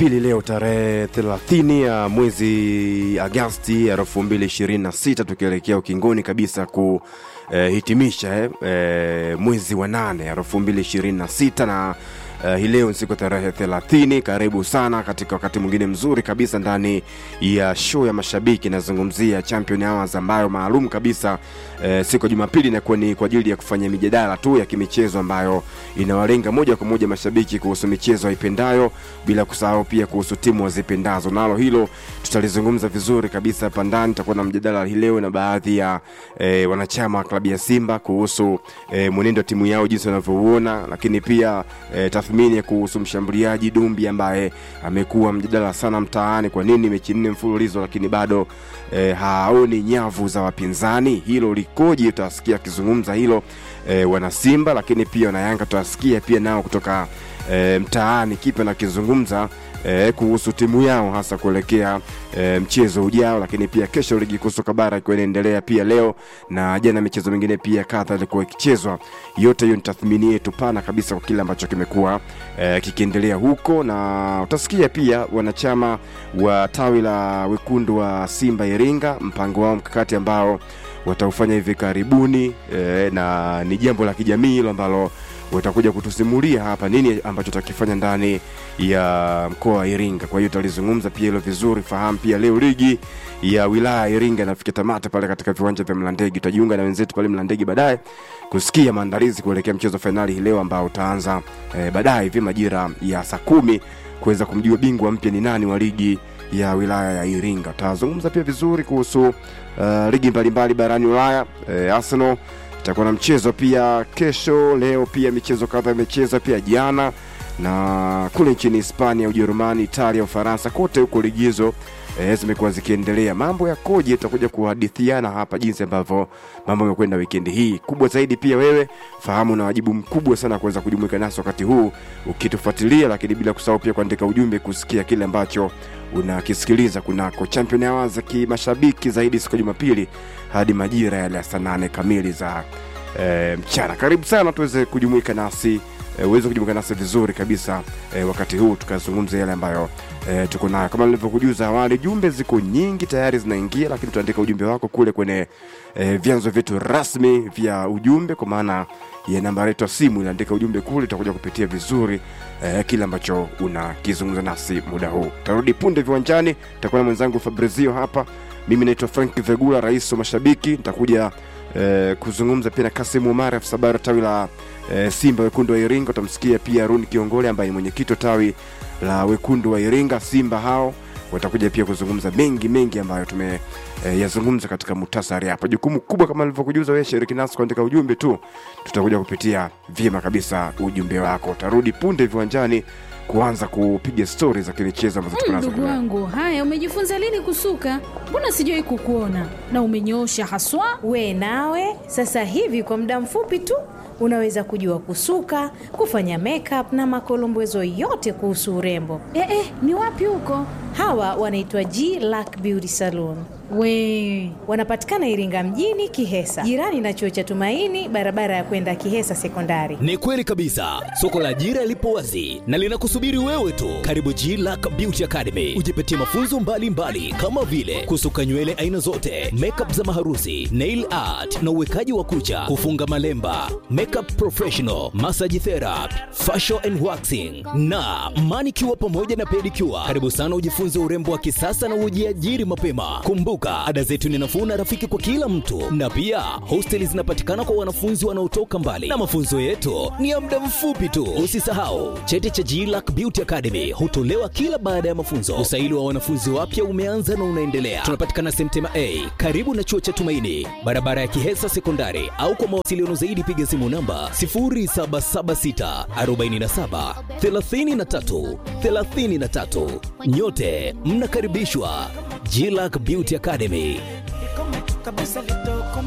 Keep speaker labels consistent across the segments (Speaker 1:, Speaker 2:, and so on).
Speaker 1: Jumapili leo tarehe 30 ya mwezi Agasti 2026 tukielekea ukingoni kabisa kuhitimisha eh, eh, mwezi wa 8 2026 na Uh, hii leo ni siku tarehe 30. Karibu sana katika wakati mwingine mzuri kabisa ndani ya show ya mashabiki, nazungumzia Champion Hours ambayo maalum kabisa uh, siku ya Jumapili inakuwa ni kwa ajili ya kufanya mijadala tu ya kimichezo ambayo inawalenga moja kwa moja mashabiki kuhusu michezo waipendayo, bila kusahau pia kuhusu timu wazipendazo. Nalo hilo tutalizungumza vizuri kabisa hapa ndani. Tutakuwa na mjadala hii leo na baadhi ya eh, wanachama wa klabu ya Simba kuhusu eh, mwenendo wa timu yao jinsi wanavyouona, lakini pia eh, tathmini kuhusu mshambuliaji Dumbi ambaye amekuwa mjadala sana mtaani. Kwa nini mechi nne mfululizo lakini bado eh, haoni nyavu za wapinzani? Hilo likoje? Utasikia akizungumza hilo eh, wana Simba, lakini pia wana Yanga tutasikia pia nao kutoka eh, mtaani kipi anakizungumza eh, kuhusu timu yao hasa kuelekea eh, mchezo ujao, lakini pia kesho ligi kuu soka bara ikiwa inaendelea pia leo na jana michezo mingine pia kadha ilikuwa ikichezwa. Yote hiyo ni tathmini yetu pana kabisa kwa kile ambacho kimekuwa eh, kikiendelea huko, na utasikia pia wanachama wa tawi la wekundu wa Simba Iringa mpango wao mkakati ambao wataufanya hivi karibuni eh, na ni jambo la kijamii hilo ambalo watakuja kutusimulia hapa nini ambacho takifanya ndani ya mkoa wa Iringa. Kwa hiyo tutalizungumza pia hilo vizuri. Fahamu pia leo ligi ya wilaya ya Iringa inafikia tamati pale katika viwanja vya Mlandege. Tutajiunga na wenzetu pale Mlandege baadaye kusikia maandalizi kuelekea mchezo fainali hii leo ambao utaanza eh, baadaye hivi majira ya saa kumi kuweza kumjua bingwa mpya ni nani wa ligi ya wilaya ya Iringa. Tutazungumza pia vizuri kuhusu uh, ligi mbalimbali barani Ulaya. Eh, Arsenal itakuwa na mchezo pia kesho. Leo pia michezo kadhaa imecheza pia jana, na kule nchini Hispania, Ujerumani, Italia, Ufaransa, kote huko ligizo e, zimekuwa zikiendelea. Mambo yakoje? Tutakuja kuhadithiana hapa jinsi ambavyo mambo yamekwenda wikendi hii. Kubwa zaidi pia wewe fahamu na wajibu mkubwa sana kuweza kujumuika nasi wakati huu ukitufuatilia, lakini bila kusahau pia kuandika ujumbe kusikia kile ambacho unakisikiliza kunako Champion Hours za kimashabiki zaidi siku ya Jumapili hadi majira yale ya saa nane kamili za e, mchana. Karibu sana tuweze kujumuika nasi e, uweze kujumuika nasi vizuri kabisa e, wakati huu tukazungumza yale ambayo e, tuko nayo. Kama nilivyokujuza awali, jumbe ziko nyingi tayari zinaingia, lakini tuandika ujumbe wako kule kwenye e, vyanzo vyetu rasmi vya ujumbe, kwa maana ya namba yetu ya simu, inaandika ujumbe kule, tutakuja kupitia vizuri eh, kile ambacho unakizungumza nasi muda huu. Tarudi punde viwanjani, nitakuwa na mwenzangu Fabrizio hapa. Mimi naitwa Frank Vegula, rais wa mashabiki. Nitakuja eh, kuzungumza pia na Kasim Umar, afisa habari tawi la eh, Simba wekundu wa Iringa. Utamsikia pia Aruni Kiongole ambaye ni mwenyekiti wa tawi la wekundu wa Iringa. Simba hao watakuja pia kuzungumza mengi mengi ambayo tume eh, yazungumza katika muhtasari hapa. Jukumu kubwa kama nilivyokujuza, wewe shiriki nasi kuandika ujumbe tu, tutakuja kupitia vyema kabisa ujumbe wako. Tarudi punde viwanjani kuanza kupiga stori za kimichezo ambazo tuko nazo
Speaker 2: Ndugu wangu, haya, umejifunza lini kusuka? Mbona sijawahi kukuona na umenyoosha haswa.
Speaker 3: We nawe sasa hivi kwa muda mfupi tu unaweza kujua kusuka, kufanya makeup na makolombezo yote kuhusu urembo.
Speaker 2: Eh, eh, ni wapi huko?
Speaker 3: Hawa wanaitwa G Lack Beauty Salon.
Speaker 2: We
Speaker 3: Wanapatikana Iringa mjini Kihesa, jirani na chuo cha Tumaini, barabara ya kwenda Kihesa Sekondari.
Speaker 4: Ni kweli kabisa, soko la ajira lipo wazi na linakusubiri wewe tu. Karibu G Lack Beauty Academy, ujipatie mafunzo mbalimbali mbali, kama vile kusuka nywele aina zote, makeup za maharusi, nail art na uwekaji wa kucha, kufunga malemba, makeup professional, massage therapy, facial and waxing na manicure pamoja na pedicure. Karibu sana ujifunze urembo wa kisasa na ujiajiri mapema. Kumbuka, ada zetu ni nafuu na rafiki kwa kila mtu, na pia hosteli zinapatikana kwa wanafunzi wanaotoka mbali, na mafunzo yetu ni ya muda mfupi tu. Usisahau cheti cha GLAC Beauty Academy hutolewa kila baada ya mafunzo. Usaili wa wanafunzi wapya umeanza na unaendelea. Tunapatikana Semtema A karibu na chuo cha Tumaini, barabara ya Kihesa Sekondari, au kwa mawasiliano zaidi piga simu namba 0776 47 33 33. Nyote mnakaribishwa GLAC Beauty Academy.
Speaker 5: kabisa litokome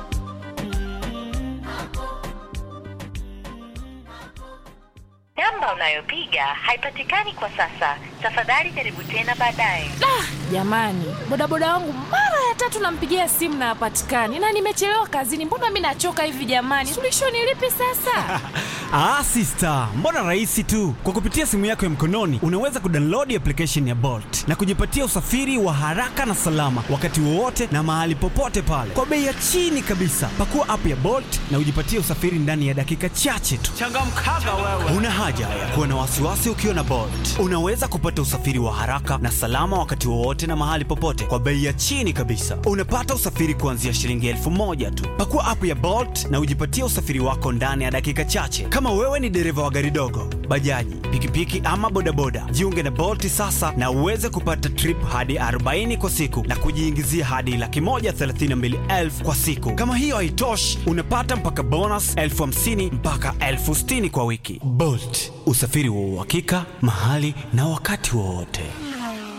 Speaker 6: Namba unayopiga haipatikani kwa sasa. Tafadhali jaribu tena baadaye.
Speaker 7: Jamani, bodaboda wangu mara ya tatu nampigia simu na hapatikani, na nimechelewa kazini. Mbona mi nachoka hivi jamani? Suluhisho ni lipi sasa?
Speaker 8: Ah, sister, mbona rahisi tu. Kwa kupitia simu yako ya mkononi unaweza kudownload application ya Bolt na kujipatia usafiri wa haraka na salama wakati wowote na mahali popote pale kwa bei ya chini kabisa. Pakua app ya Bolt na ujipatie usafiri ndani ya dakika chache tu. Changamkaga wewe. Una haja ya kuwa na wasiwasi ukiwa na Bolt. Unaweza kupata usafiri wa haraka na salama wakati wowote na mahali popote kwa bei ya chini kabisa. Unapata usafiri kuanzia shilingi elfu moja tu. Pakua app ya Bolt na ujipatie usafiri wako ndani ya dakika chache. Kama wewe ni dereva wa gari dogo, bajaji, pikipiki ama bodaboda, jiunge na Bolt sasa na uweze kupata trip hadi 40 kwa siku na kujiingizia hadi laki moja thelathini na mbili elfu kwa siku. Kama hiyo haitoshi, unapata mpaka bonus elfu hamsini mpaka elfu sitini kwa wiki. Bolt, usafiri wa uhakika mahali na wakati wowote.